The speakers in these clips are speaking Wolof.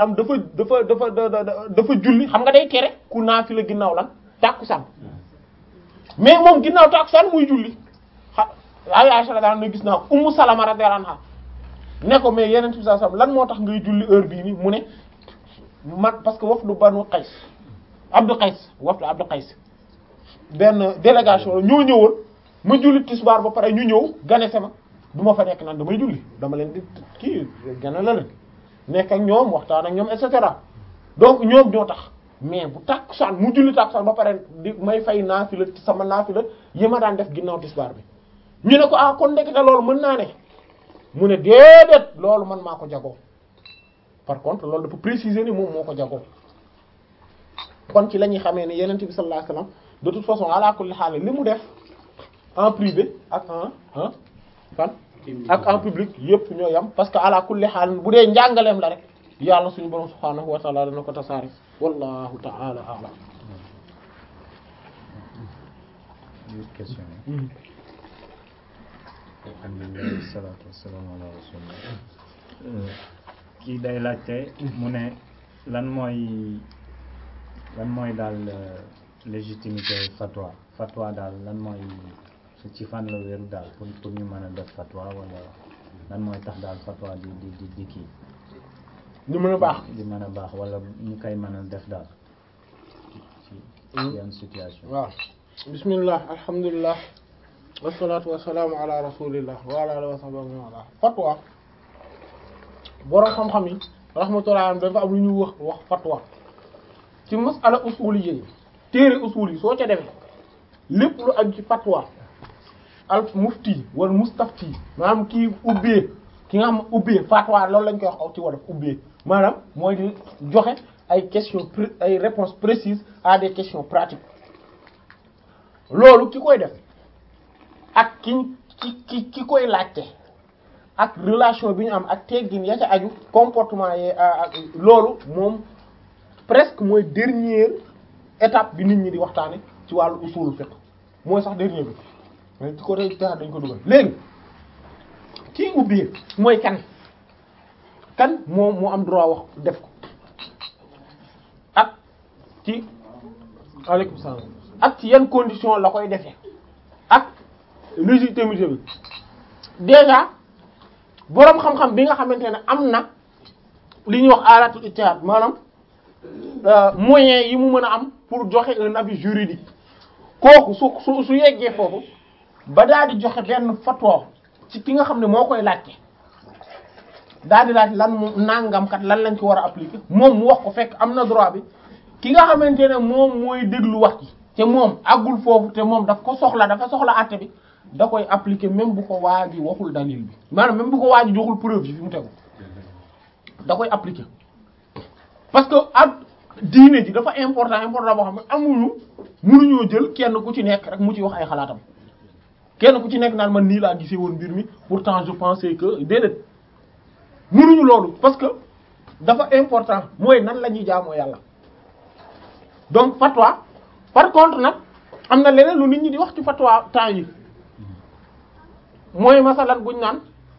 am dafa dafa dafa dafa dafa julli xam nga day tere ku naafila ginnaaw lan tàkkusaan mais moom ginnaaw tàkkusaan muy julli xa ay Aisha radiyallahu anha gis naa ko Ummu Salama radiyallahu anha ne ko mais yeneen bi sallallahu alayhi wasallam lan moo tax ngay julli heure bii nii mu ne man parce que wafdu Banu Qays Abdu Qays wafdu Abdu Qays benn délégation la ñoo ñëwoon ma julli tisbaar ba pare ñu ñëw ganese ma du ma fa nekk naan damay julli dama leen di kii gane la leen nekk ak ñoom waxtaan ak ñoom et cetera donc ñoom ñoo tax mais bu tàkkusaan mu julli tàkkusaan ba pare di may fay naafila sama naafila yi ma daan def ginnaaw tisbaar bi ñu ne ko ah kon ndekete loolu mën naa ne mu ne déedéet loolu man maa ko jagoo par contre loolu dafa préciser ni moom moo ko jagoo kon ci la ñuy xamee ne yenent bi sallallahu alayhi wasallam de toute façon ala kulli haal li mu def en privé ak en en fan ak en public yépp ñoo yam parce que ala kulli haal bu dee njàngaleem la rek yàlla suñu borom subhaanahu wa ta'ala dana ko tasaare wallahu ta'ala a'lam question alhamdulilah salaatu wasalaamu ala rasulillah kii day laajte mu ne lan mooy lan mooy daal légitimité fatwa fatwa daal lan mooy ci fan la wéeru daal pour pour ñu mën a def fatwa wala lan mooy tax daal fatwa di di di di kii ñu mën a baax di mën a baax wala ñu koy mën a def daal ci yan situation waaw bismillah alhamdulillah wasalaatu wasalaamu ala rasulillah wa ala alihi wa sahbihi wa ala fatwa boroom xam-xam yi rahmatullah am dafa am lu ñuy wax wax fatwa ci masala usuliyya yi téere usul yi soo ca demee lépp lu aju ci fatwa al mufti wala mustafti maanaam kii ubbee ki nga xam ubbee fatwa loolu lañ koy wax aw ci wolof ubbee maanaam mooy di joxe ay questions ay réponses précises à des questions pratiques loolu ki koy def ak ki ki ki ki koy laajte ak relation bi ñu am ak teggin ya ca aju comportement yi ak loolu moom presque mooy dernière étape bi nit ñi di waxtaane ci wàllu usul fiqh mooy sax dernier bi mais ci côté tax dañ ko dugal léegi kii ubbee mooy kan kan moom moo am droit wax def ko ak ci aleykum salaam ak ci yan condition la koy defee ak légitimité bi déjà boroom xam-xam bi nga xamante ne am na li ñuy wax alatul ijtihad maanaam moyens yi mu mën a am pour joxe un avis juridique kooku su su su yeggee foofu ba daal di joxe benn fatwa ci ki nga xam ne moo koy laajte daal di laaj lan moom nangam kat lan lañ ko war a appliquer moom mu wax ko fekk am na droit bi ki nga xamante ne moom mooy déglu wax ci te moom àggul foofu te moom daf ko soxla dafa soxla àtte bi da koy appliquer même bu ko waa ji waxul dalil bi maanaam même bu ko waa ji joxul preuve yi fi mu tegu da koy appliquer parce que ak diine ji dafa important important boo xam ne amuñu mënuñoo jël kenn ku ci nekk rek mu ci wax ay xalaatam kenn ku ci nekk naan man nii laa gisee woon mbir mi pourtant je pensais que déedéet mënuñu loolu parce que dafa important mooy nan la ñuy jaamoo yàlla donc fatwa par contre nag am na leneen lu nit ñi di wax ci fatwa temps yi mooy masalan buñ naan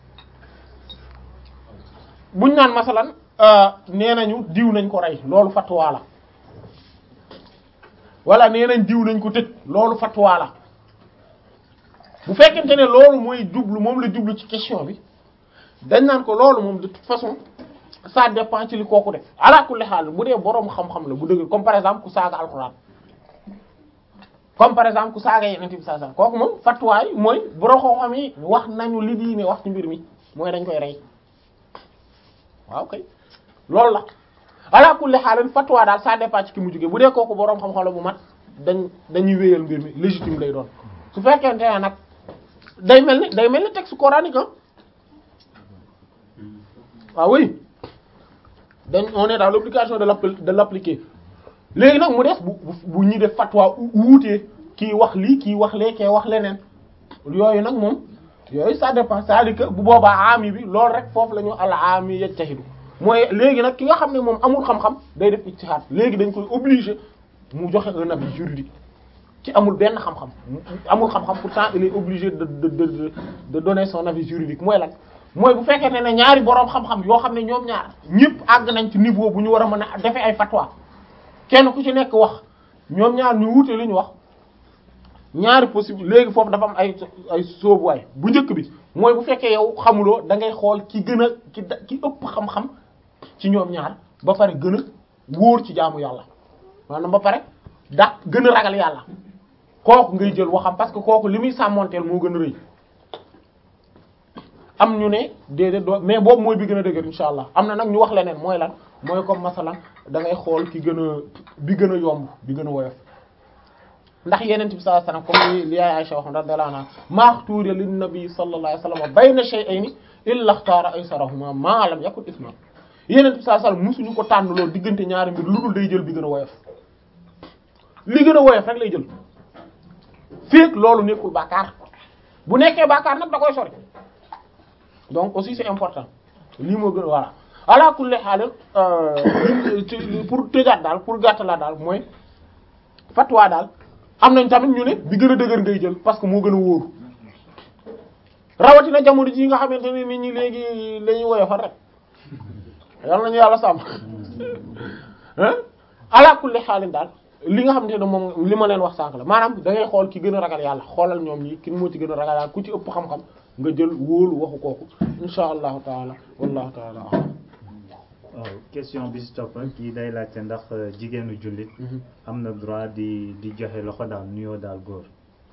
buñ naan masalan nee nañu diw nañ ko rey loolu fatwa la wala nee nañ diw nañ ko tëj loolu fatwa la bu fekkente ne loolu mooy jublu moom la jublu ci question bi dañ naan ko loolu moom de toute façon ça dépend ci li kooku def ala kulli xaal bu dee boroom xam-xam la bu dëgg comme par exemple ku saaga alxuraan comme par exemple ku saaga yeneen bi saa saa kooku moom fatwaay mooy boroom xam-xam yi wax nañu li diine wax ci mbir mi mooy dañ koy rey waaw kay loolu la ala kulli xaal fatwa daal ça dépend ci ki mu jógee bu dee kooku boroom xam-xam la bu mat dañ dañuy wéyal mbir mi légitime lay doon su fekkente ne nag day mel ni day mel ni texte coranique ah oui dañ on est dans l'obligation de l'appli de l'appliquer léegi nag mu des bu bu ñuy def fatwa wuutee kii wax lii kii wax lee kee wax leneen yooyu nag moom yooyu ça dépend c'est-à-dire que bu boobaa ami bi loolu rek foofu la ñu al ami yajtahidu mooy léegi nag ki nga xam ne moom amul xam-xam day def ijtihad léegi dañ koy obligé mu joxe un avis juridique ci amul benn xam-xam amul xam-xam pourtant il est obligé de de de de donner son avis juridique mooy lan mooy bu fekkee ne ñaari boroom xam-xam yoo xam ne ñoom ñaar ñëpp àgg nañ ci niveau bu ñu war a mën a defee ay fatwa kenn ku ci nekk wax ñoom ñaar ñu wuute li ñu wax ñaari possible léegi foofu dafa am ay ay sóobuwaay bu njëkk bi mooy bu fekkee yow xamuloo da ngay xool ki gën a ki da ki ëpp xam-xam ci ñoom ñaar ba pare gën a wóor ci jaamu yàlla maanaam ba pare da gën a ragal yàlla kooku ngay jël waxam parce que kooku li muy sàmmonteel moo gën a rëy am ñu ne déedéet doo mais boobu mooy bi gën a dëgër insha allah am na nag ñu wax leneen mooy lan mooy comme masalan da ngay xool ki gën a bi gën a yomb bi gën a woyof ndax yeneen bi sallallahu alayhi wasallam comme li li yaay Aisha wax radiyallahu anha maxtuura lin nabi sallallahu alayhi wasallam bayna shay'ayni illa ikhtara aysarahuma ma lam yakun isman yeneen bi sallallahu alayhi wasallam musuñu ko tànn loolu diggante ñaari mbir lu dul day jël bi gën a woyof li gën a woyof rek lay jël fekk loolu nekkul bàkkaar bu nekkee bàkkaar nag da koy sori donc aussi c'est important lii moo gën a voilà ala kulli haal pour tëjaat daal pour gàttalaat daal mooy fatwa daal am nañ tamit ñu ne bi gën a dëgër ngay jël parce que moo gën a wóoru rawatina jamono ji nga xamante ne nit ñi léegi la ñuy woyofal rek yal nañu yàlla sàmm ah ala kulli haal daal li nga xamante ne moom li ma leen wax sànq la maanaam da ngay xool ki gën a ragal yàlla xoolal ñoom ñi ki moo ci gën a ragal yàlla ku ci ëpp xam-xam nga jël wóolu waxu kooku insha allahu taala wallahu taala a'lam waaw question bi si topp kii day laajte ndax jigéenu jullit am na droit di di joxe loxo daal nuyoo daal góor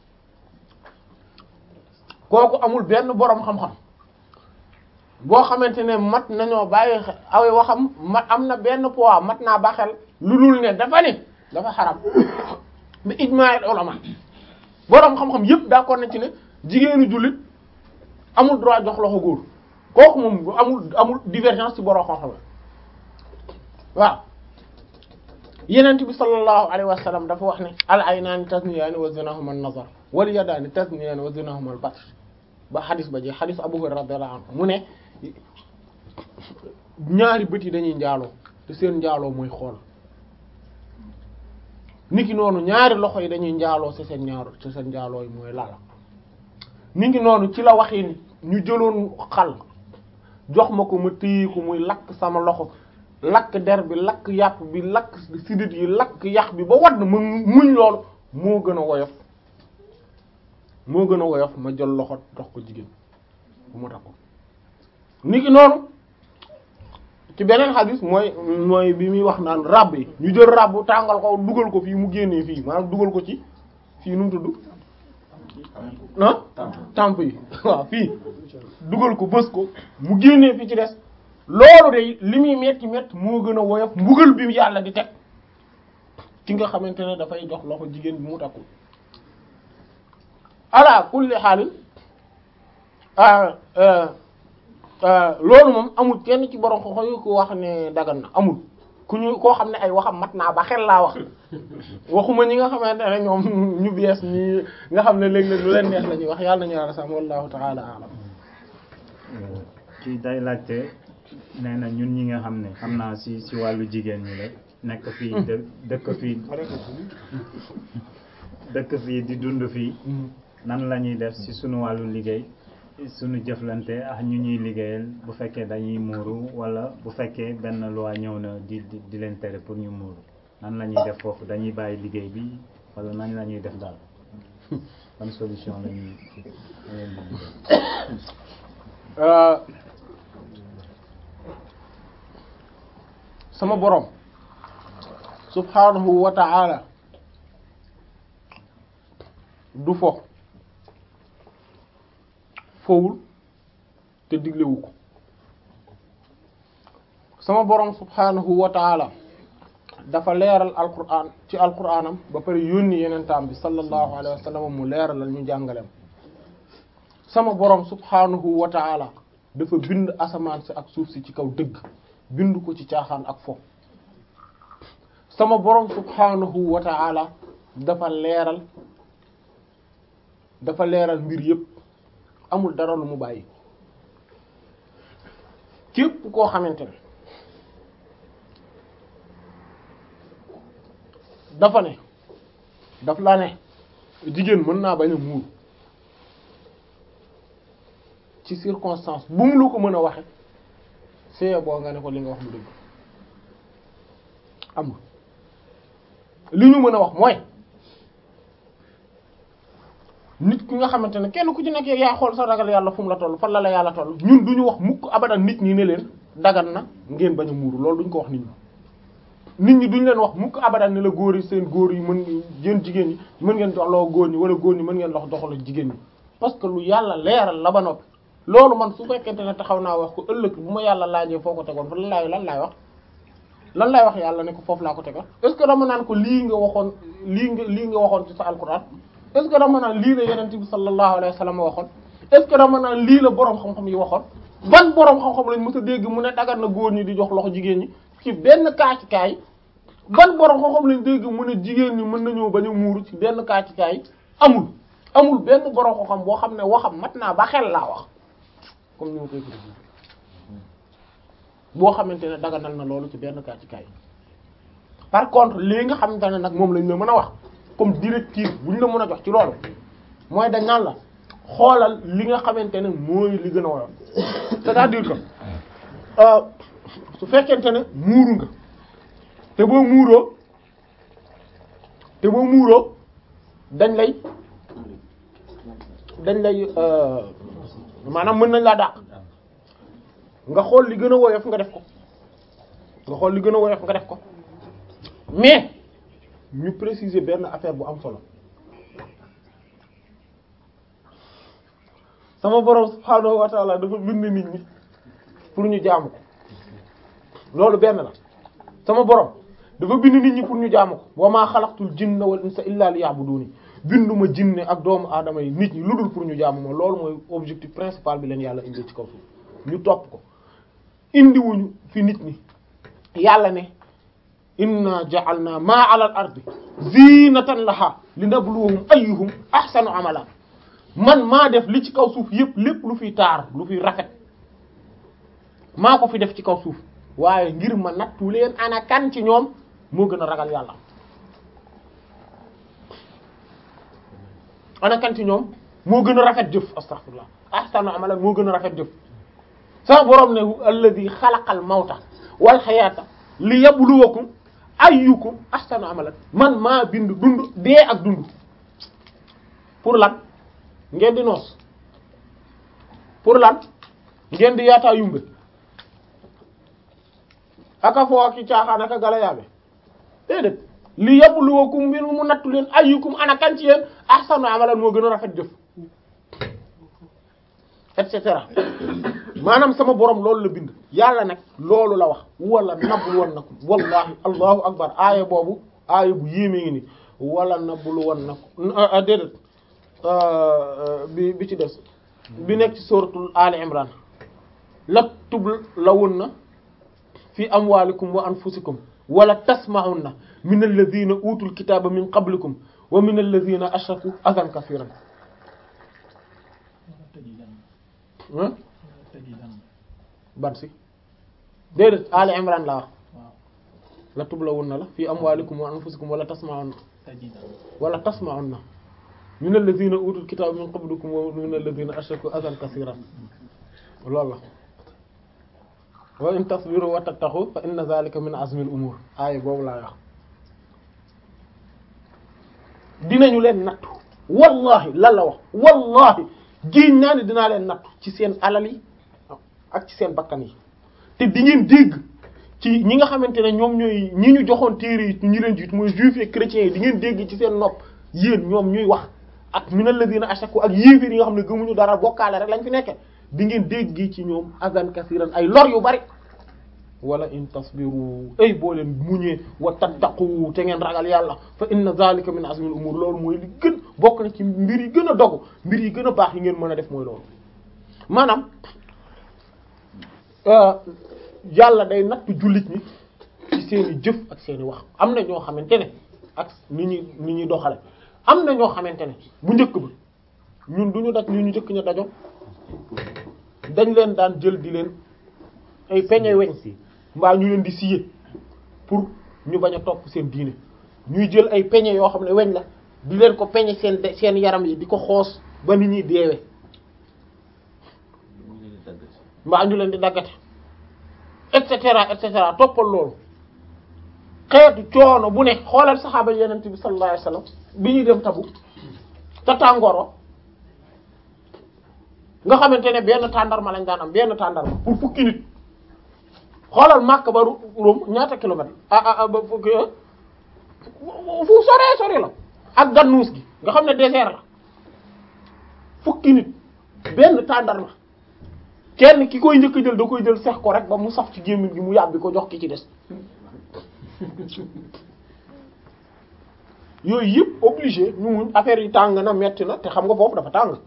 kooku amul benn boroom xam-xam boo xamante ne mat nañoo bàyyi aw waxam mat am na benn poids mat naa ba xel lu dul ne dafa ne dafa xaram bi ijma'il ulama boroom xam-xam yépp d'accord na ci ne jigéenu jullit amul droit jox loxo góor kooku moom amul amul divergence ci boroom xam-xam waaw yenent bi sallallahu alayhi wa sallam dafa wax ne al aynaani tasniyaani wa zinahuma an-nazar wal yadaani tasniyaani wa zinahuma al-batsh ba xadis ba ji xadis Abu Hurayra radiyallahu anhu mu ne ñaari bët yi dañuy njaaloo te seen njaaloo mooy xool niki noonu ñaari loxo yi dañuy njaaloo ci seen ñaaru ci seen njaaloo yi mooy lala niki noonu ci la waxee ñu jëloon xal jox ma ko ma téye ko muy lakk sama loxo lakk der bi lakk yàpp bi lakk sidit yi lakk yax bi ba wadd ma muñ loolu moo gën a woyof moo gën a woyof ma jël loxo dox ko jigéen bu ma takko niki noonu ci beneen xadis mooy mooy bi muy wax naan ràbb yi ñu jël ràbb tàngal ko dugal ko fii mu génnee fii maanaam dugal ko ci fii nu mu tudd ah tamp yi waaw fii dugal ko bës ko mu génnee fi ci des loolu de li muy metti metti moo gën a woyof mbugal bi yàlla di teg ki nga xamante ne dafay jox loxo jigéen bi mu takkul ala kulli xaalin loolu moom amul kenn ci borom xoxo yu ko wax ne dagan na amul ku ñu koo xam ne ay waxam mat naa ba xel laa wax waxuma ñi nga xamante ne ñoom ñu bees ñi nga xam ne léeg-léeg lu leen neex la ñuy wax yàlla nañu yàlla sam wallahu taala alam kii day laajte nee na ñun ñi nga xam ne xam naa si si wàllu jigéen ñi la nekk fii dë dëkk fii dëkk fii di dund fii nan la ñuy def si sunu wàllu liggéey sunu jëflante ak ñu ñuy liggéeyal bu fekkee dañuy muuru wala bu fekkee benn loi ñëw na di di di leen tere pour ñu muuru nan la ñuy def foofu dañuy bàyyi liggéey bi wala nan la ñuy def daal ban solution la ñuy leen di sama borom subhanahu wa ta'ala du fo fowul te diglewu ko sama borom subhanahu wa ta'ala dafa leeral alquran ci alquranam ba pare yónni yenentaam bi sallallahu alayhi wa sallam mu leeralal ñu jàngaleem sama borom subhanahu wa ta'ala dafa bind asamaan si ak suuf si ci kaw dëgg bind ko ci caaxaan ak fo sama borom subhanahu wa ta'ala dafa leeral dafa leeral mbir yépp amul dara lu mu bàyyi képp koo xamante ne dafa ne daf la ne jigéen mën naa bañ a muur ci circonstance bu mu la ko mën a waxe c'est boo nga ne ko li nga wax lu dëgg amul li ñu mën a wax mooy nit ki nga xamante ne kenn ku ci nekk yaa xool sa ragal yàlla fu mu la toll fan la la yàlla toll ñun du ñu wax mukk abadan nit ñi ne leen dagan na ngeen bañ a muuru loolu duñ ko wax nit ñi nit ñi duñ leen wax mukk abadan ne la góor yi seen góor yi mën yéen jigéen ñi mën ngeen doxloo góor ñi wala góor ñi mën ngeen dox doxaloo jigéen ñi parce que lu yàlla leeral la ba noppi loolu man su fekkente ne taxaw naa wax ko ëllëg bu ma yàlla laajee foo ko tegoon fa lan laay lan laay wax lan laay wax yàlla ne ko foofu laa ko tegoon est ce que dama naan ko lii nga waxoon lii nga lii nga waxoon ci sa alquran est ce que dama naan lii la yenente bi sallallahu alayhi wa sallam waxoon est ce que dama naan lii la boroom xam-xam yi waxoon ban boroom xam-xam lañ mës a dégg mu ne dagan na góor ñi di jox loxo jigéen ñi ci benn kaa ci kaay ban boroom xam-xam lañ dégg mu ne jigéen ñi mën nañoo bañ a muuru ci benn kaa ci kaay amul amul benn boroom xam-xam boo xam ne waxam mat naa ba xel laa wax comme ni ma koy tuddee boo xamante ne daganal na loolu ci benn kaa ci kaay par contre lii nga xamante ne nag moom lañ la mën a wax comme directive bu ñu la mën a jox ci loolu mooy dañ naan la xoolal li nga xamante ne mooy li gën a woyof c'est-à-dire que su fekkente ne muuru nga te boo muuroo te boo muuroo dañ lay dañ lay maanaam mën nañ laa dàq nga xool li gën a woyof nga def ko nga xool li gën a woyof nga def ko mais ñu préciser benn affaire bu am solo sama borom subhaanahu wa ta'ala dafa bind nit ñi pour ñu jaamu ko loolu benn la sama borom dafa bind nit ñi pour ñu jaamu ko wa maa xalaqtul jinna wal insa illa liya'buduni binduma jinne ak doomu aadama yi nit ñi lu dul pour ñu jaamu ma loolu mooy objectif principal bi leen yàlla indi ci kaw suuf ñu topp ko indiwuñu fi nit ñi yàlla ne inna ja'alna ma 'ala al-ardi zinatan laha linabluwahum ayyuhum ahsanu amala man maa def li ci kaw suuf yépp lépp lu fiy taar lu fiy rafet maa ko fi def ci kaw suuf waaye ngir ma nattu leen ana kan ci ñoom moo gën a ragal yàlla ana kan ci ñoom moo gën a rafet jëf astaghfirullah ahsanu amala moo gën a rafet jëf sa borom ne alladhi xalaqal mawta wal hayata li yabluwakum ayyukum ahsanu amalan man maa bind dund dee ak dund pour lan ngeen di noos pour lan ngeen di yaataa yumbe aka foo ak ci caaxaan aka gala yaabe déedéet li yabluwakum mbir mu nattu leen ayyukum ana kan ci yéen ahsanu amalan moo gën a rafet jëf et cetera maanaam sama borom loolu la bind yàlla nag loolu la wax wala nabluwannakum wallahi allahu akbar aaya boobu aaya bu yéemee ngi ni wala nabluwannakum déedéet bi bi ci des bi nekk ci suratul ali imran la tubl lawunna fi amwalikum wa anfusikum wala tasma'unna min alladhina utul kitaba min qablikum wa min alladhina ashraku adhan kaseeran ban si déedéet Ali Imran la wax la tublawunna la fi amwalikum wa anfusikum wala tasma'unna wala tasma'unna min alladhina utul kitaba min qablikum wa min alladhina ashraku adhan kaseeran loolu la wa in tasbiru wa tattaqu fa inna dhalika min azmi al umur aaya boobu laa wax dinañu leen nattu wallahi lan la wax wallahi génn naa ne dinaa leen nattu ci seen alal yi ak ci seen bakkan yi te di ngeen dégg ci ñi nga xamante ne ñoom ñooy ñi ñu joxoon téere yi ñu leen jiit mooy juifs et chrétiens yi di ngeen dégg ci seen nopp yéen ñoom ñuy wax ak minal ladina ashaku ak yéeféer yi nga xam ne gëmuñu dara bokkaale rek lañ fi nekke di ngeen dégg ci ñoom azan kasiran ay lor yu bari wala in tasbiru ay boo leen muñee wa tattaqu te ngeen ragal yàlla fa inna zalika min azmil umur loolu mooy li gën bokk na ci mbir yi gën a dogu mbir yi gën a baax yi ngeen mën a def mooy loolu maanaam yàlla day nattu jullit ñi ci seeni jëf ak seeni wax am na ñoo xamante ne ak ni ñuy ni ñuy doxale am na ñoo xamante ne bu njëkk ba ñun du ñu daj li ñu njëkk ñu dajo dañ leen daan jël di leen ay peñe weñ si mbaa ñu leen di scier pour ñu bañ a topp seen diine ñuy jël ay peñe yoo xam ne weñ la di leen ko peñe seen seen yaram yi di ko xoos ba ni ñuy deewe mbaa ñu leen di daggate et cetera et cetera toppal loolu xeetu coono bu ne xoolal saxaaba yeneen bi sallallahu alayhi wasallam bi ñuy dem tabu te tàngooro nga xamante ne benn tàndarma lañ daan am benn tàndarma pour fukki nit xoolal Makka ba Rome ñaata kilomètre ah ah ba fukki fu soree sori la ak gannuus gi nga xam ne désert la fukki nit benn tàndarma kenn ki koy njëkk jël da koy jël sex ko rek ba mu saf ci gémmiñ gi mu yàbbi ko jox ki ci des yooyu yëpp obligé ñu muñ affaire yi tàng na metti na te xam nga foofu dafa tàng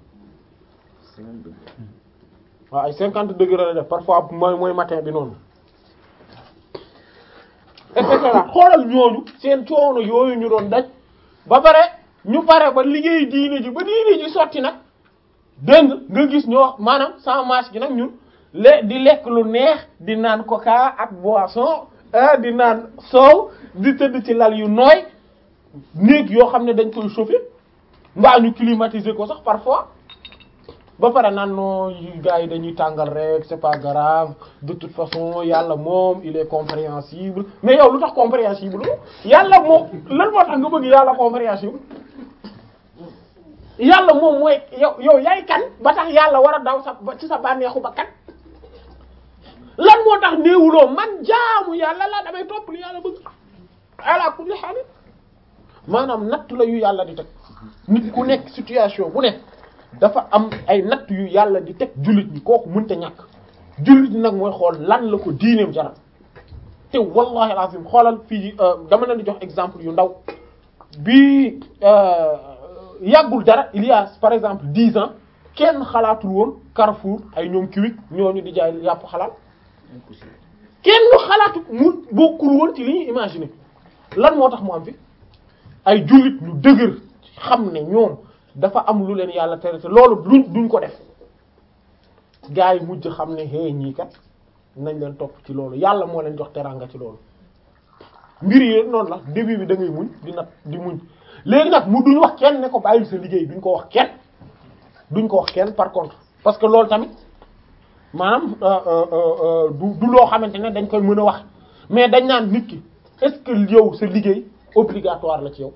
waaw ay cinquante degré la def parfois mooy mooy matin bi noonu et cetera xoolal ñooñu seen coono yooyu ñu doon daj ba pare ñu pare ba liggéey diine ji ba diine ji sotti nag dégg nga gis ñoo maanaam sans masque gi nag ñun le di lekk lu neex di naan coca ak boisson ah di naan soow di tëdd ci lal yu nooy néeg yoo xam ne dañ koy chauffer mbaa ñu climatiser ko sax parfois ba pare naan non gars yi dañuy tàngal rek c'est pas grave de toute façon yàlla moom il est compréhensible mais yow lu tax compréhensible yàlla moom lan moo tax nga bëgg yàlla compréhensible yàlla moom mooy yow yow yaay kan ba tax yàlla war a daw sa ci sa bànneexu ba kan lan moo tax néewuloo man jaamu yàlla la damay topp li yàlla bëgg ala kulli haal maanaam natt la yu yàlla di teg nit ku nekk situation bu nekk dafa am ay natt yu yàlla di teg jullit ñi kooku mënta ñàkk jullit ñi nag mooy xool lan la ko diineem jaral te wallahi alazim xoolal fii dama leen di jox exemple yu ndaw bi yàggul dara il y a par exemple dix ans kenn xalaatul woon Carrefour ay ñoom Kiwik ñooñu di jaay yàpp xalaal kenn xalaatu mu bokkul woon ci li ñuy imaginer lan moo tax mu am fi ay jullit ñu dëgër xam ne ñoom dafa am lu leen yàlla tere te loolu duñ duñ ko def gars yi mujj xam ne hey ñii kat nañ leen topp ci loolu yàlla moo leen jox teraanga ci loolu mbir yi noonu la début bi da ngay muñ di nat di muñ léegi nag mu duñ wax kenn ne ko bàyyil sa liggéey duñ ko wax kenn duñ ko wax kenn par contre parce que loolu tamit maanaam du du loo xamante ne dañ koy mën a wax mais dañ naan nit ki est-ce que yow sa liggéey obligatoire la ci yow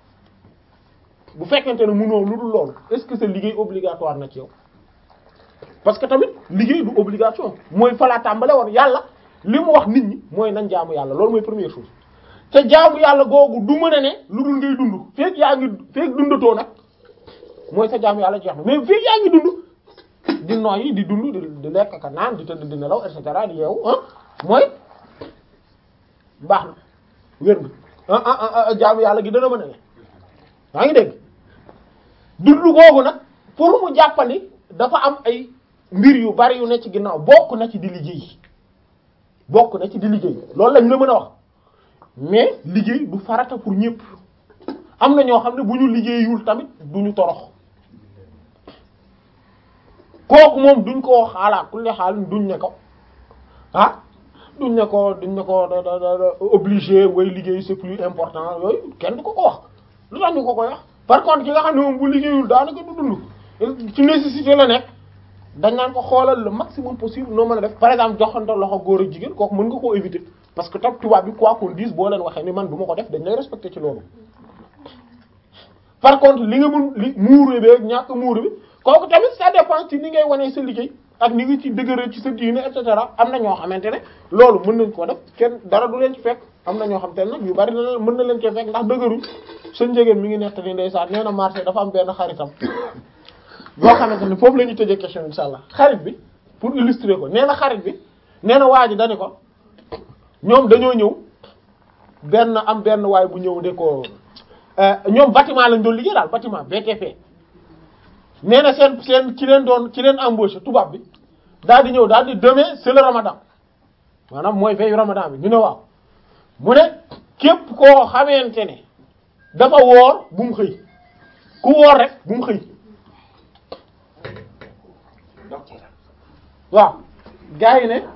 bu fekkente ne mënoo lu dul loolu est-ce que sa liggéey obligatoire na ci yow parce que tamit liggéey du obligation mooy falaa tàmbale woon yàlla li mu wax nit ñi mooy nañ jaamu yàlla loolu mooy première chose te jaamu yàlla googu du mën a ne lu dul ngay dund feek yaa ngi feek dundatoo nag mooy sa jaamu yàlla jeex na mais feek yaa ngi dund di noyyi di dund di di lekk ka naan di tëdd di nelaw et cetera di yeewu ah mooy baax na wér nga ah ah ah jaamu yàlla gi dana mën a ne yaa ngi dégg dund googu nag pour mu jàppandi dafa am ay mbir yu bari yu ne ci ginnaaw bokk na ci di liggéey bokk na ci di liggéey loolu lañ la mën a wax mais liggéey du farata pour ñépp am na ñoo xam ne bu ñu liggéeyul tamit du ñu torox kooku moom duñ ko xaalaa ku le xaal duñ ne ko ah duñ ne ko duñ ne ko da da da obligé way liggéey c'est plus important yooyu kenn du ko ko wax lu tax ñu ko koy wax par contre ki nga xam ne moom bu liggéeyul daanaka du dund ci nécessité la nekk dañ naan ko xoolal le maximum possible noo mën a def par exemple joxante loxo góor ak jigéen kooku mën nga koo éviter parce que tam tubaab bi quoi qu'on dise boo leen waxee ni man du ma ko def dañ lay respecter ci loolu par contre li nga mun li muuru bi ak ñàkk muuru bi kooku tamit ça dépend ci ni ngay wanee sa liggéey ak ni nga ci dëgëral ci sa diine et cetera am na ñoo xamante ne loolu mën nañ ko def kenn dara du leen ci fekk am na ñoo xamante ne nag yu bari na mën na leen ci fekk ndax dëgëruñ sa njegéen mi ngi nettali ndeysaan nee na marché dafa am benn xaritam boo xamante ne foofu la ñuy tëjee question insha allah xarit bi pour illustrer ko nee na xarit bi nee na waa ji dani ko ñoom dañoo ñëw benn am benn waay bu ñëw de ko ñoom bâtiment lañ doon liggéey daal bâtiment BTP nee na seen seen ci leen doon ci leen embauché tubaab bi daal di ñëw daal di demain c'est le ramadan maanaam mooy veille ramadan bi ñu ne waaw mu ne képp koo xamante ne dafa woor bu mu xëy ku woor rek bu mu xëy waaw gars yi ne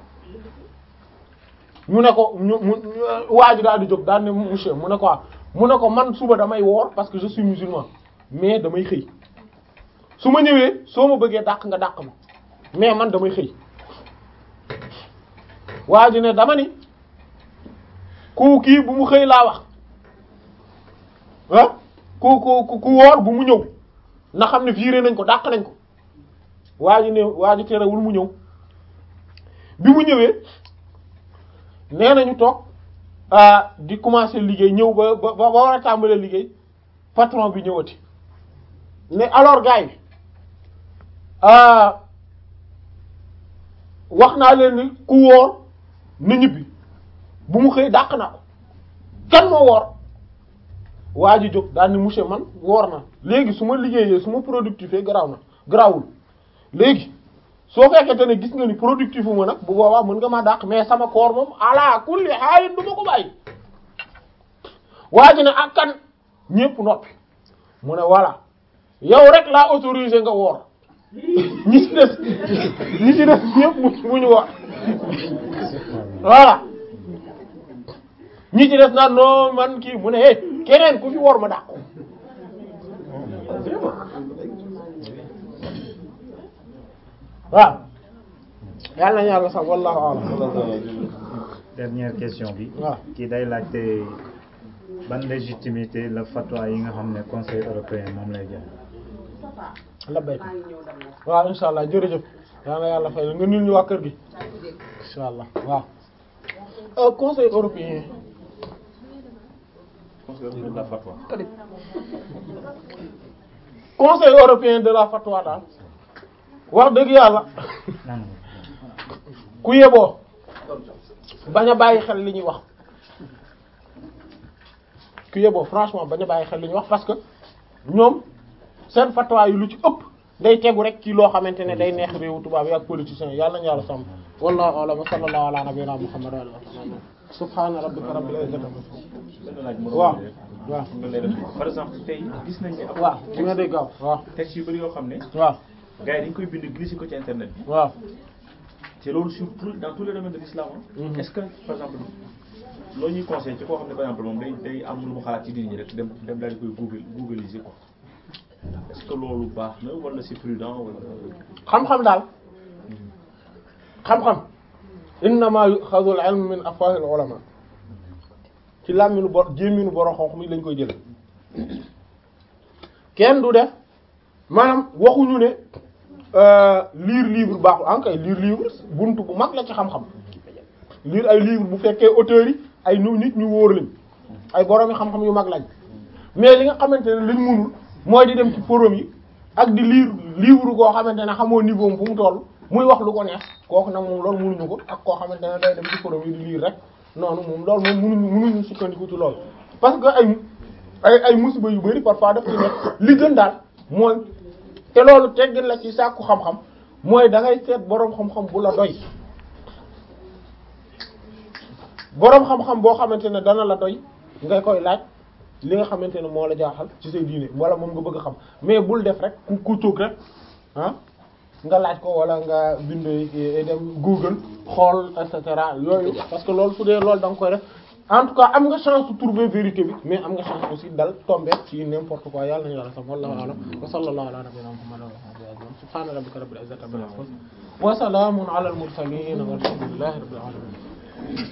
ñu ne ko ñu mu waa ji daal di jóg daal ne monsieur mu ne ko waaw mu ne ko man suba damay woor parce que je suis musulman mais damay xëy su ma ñëwee soo ma bëggee dàq nga dàq ma mais man damay xëy waa ji ne dama ni ku kii bu mu xëy laa wax ah ku ku ku woor bu mu ñëw na xam ne viré nañ ko dàq nañ ko waa ji ne waa ji terewul mu ñëw bi mu ñëwee nee nañu toog di commencer liggéey ñëw ba ba ba war a tàmbalee liggéey patron bi ñëwati ne alors gars yi wax naa leen ni ku woor na ñibbi bu mu xëy dàq na ko kan moo woor waa ji jóg daal ni monsieur man woor na léegi su ma liggéeyee su ma productif garaaw na garaawul léegi soo fekkente ne gis nga ni productif ma nag bu boobaa mën nga ma dàq mais sama koor moom ala kulli xaalin du ma ko bàyyi waa ji ne ak kan ñépp noppi mu ne voilà yow rek laa autorisé nga woor ñi ci des ñi ci des ñépp mu ñu woor voilà ñi ci des naan non man kii mu ne eh keneen ku fi woor ma dàq waaw yàlla na yàlla sax wallahu a'lam dernière question bi waaw kii day laajte ban légitimité la fatwa yi nga xam ne conseil européen moom lay joxe la béy waaw insha allah jërëjëf yàlla na yàlla fay nga nil ñu waa kër gi insha allah waaw Euh, conseil européen de la fatwa. conseil européen de la fatwa daal wax dëgg yàlla nan ku yeboo bañ a bàyyi xel li ñuy wax ku yeboo franchement bañ a bàyyi xel li ñuy wax parce que ñoom seen fatwa yi lu ci ëpp day tegu rek ci loo xamante ne day neex réewu tubaab yi ak politiciens yi yàlla nañu yàlla sàmm wallahu a'lam wa sallallahu ala nabiyyina muhammad wa alihi wa sahbihi subhana rabbika rabbil izzati amma yasifun benn laaj mu waaw doon waaw nga leeral par exemple tey gis nañ ne am waaw ci nga dégg gaaw waaw texte yu bëri yoo xam ne waaw gars yi dañ koy bind glissé ko ci internet bi waaw te loolu sur tout dans tous les domaines de l'islam Mhm. est-ce que par exemple loo ñuy conseil ci koo xam ne par exemple moom day day am lu mu xalaat ci diine ñi rek dem dem daal di koy google googliser quoi est-ce que loolu baax na wala c'est prudent wala xam-xam daal xam-xam innama yuxazu al ilm min afwahil ulama ci làmminu bor jémminu borom xonq mi lañ koy jële kenn du def maanaam waxuñu ne euh, lire livre baaxul en kay lire livre buntu bu mag la ci xam-xam lire ay livre bu fekkee auteurs yi ay nu nit ñu wóor lañ ay borom yi xam-xam yu mag lañ mais li nga xamante ne lañ mënul mooy di dem ci forum yi ak di lire livre koo xamante ne xamoo niveau am fu mu toll muy wax lu ko neex kooku nag moom loolu mënuñu ko ak koo xamante ne day dem ci forum yi di lire rek noonu moom loolu moom mënuñu mënuñu sukkandiku ci loolu parce que ay ay ay musiba yu bari parfois daf ci nekk li gën daal mooy te loolu teggin la ci sàkku xam-xam mooy da ngay seet boroom xam-xam bu la doy boroom xam-xam boo xamante ne dana la doy nga koy laaj li nga xamante ne moo la jaaxal ci say diine wala moom nga bëgg a xam mais bul def rek ku ku toog rek ah nga laaj ko wala nga bind dem Google xool et cetera yooyu parce que loolu su dee loolu da nga koy def en tout cas am nga chance de trouver vérité bi mais am nga chance aussi dal tomber ci n'importe quoi yàlla nañu yàlla sax wallahu a'lam wa sallallahu ala nabiyyina muhammadin wa alihi wa sahbihi subhana rabbika rabbil izzati amma yasifun wa salamun ala al mursalin walhamdulillahi rabbil alamin